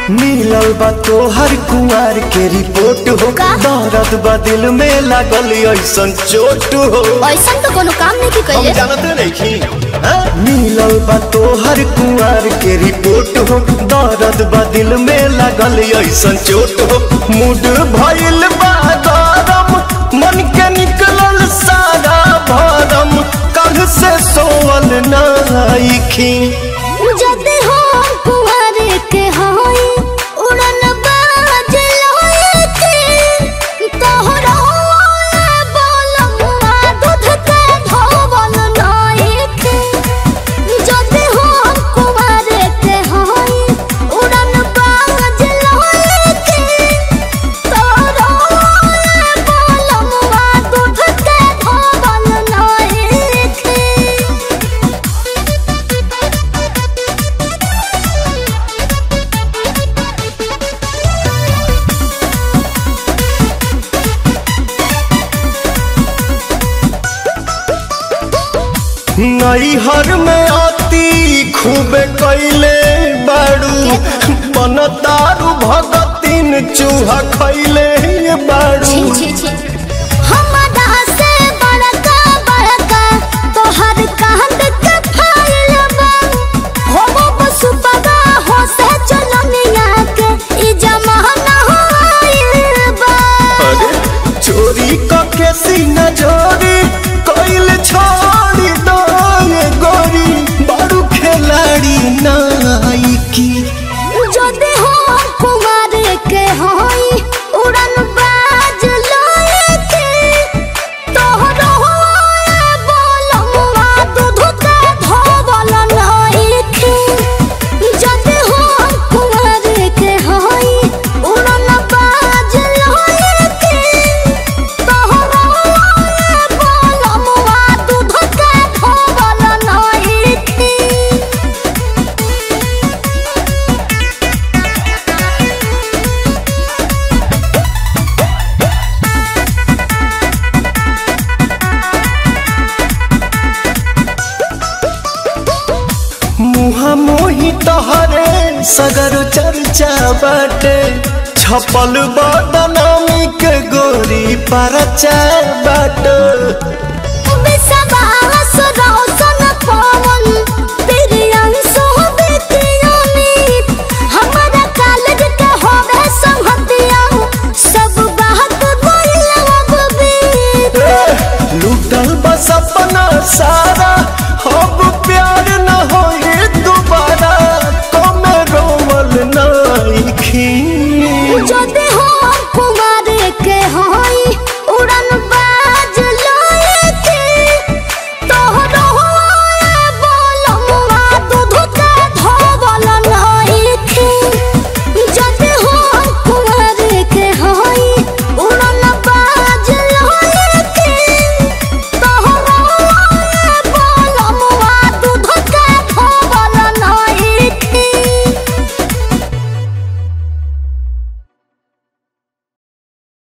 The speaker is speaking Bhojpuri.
मिलल बा तोहर कुंवर के रिपोर्ट हो का? दर्द बा दिल में लागल ऐसन चोट हो ऐसा तो कोनो काम नहीं की हम कइले जानते नहीं मिलल बा तोहर कुंवर के रिपोर्ट हो दर्द बा दिल में लागल ऐसन चोट हो मूड भइल बा गरम मन के निकलल सारा भरम कल से सोवल नाइखी जदि हो कुंवर के होई उड़न बाज लोए के तोहरा बोलमुआ दूध के धोवल नाई के जदि हो कुंवर के होई उड़न बाज लोए के तोहरा बोलमुआ दूध के धोवल नाई के नैहर में आती खूब कैले बाड़ू बन दारू भगतिन चूहा खैले बाड़ू छी छी छी हमरा से बड़का बड़का तोहर कांद के फाइल बा हो बसु बगा हो से चलनिया के ई जमाना होइल बा अरे चोरी के सीना जोरी कैल छोड़ी दो ये गोरी बाड़ू खिलाड़ी नाइकी जदि हो कुमार के होई उड़न बाज लोए के तोहरो बोलमुआ दूध के धोवल नाई के जदि हो कुमार के होई उड़न बाज लोए के तोहरो बोलमुआ दूध के धोवल नाई के मुहा मोही तहरे सगर चर्चा बाटे छपल बदनामी के गोरी परचा बाटे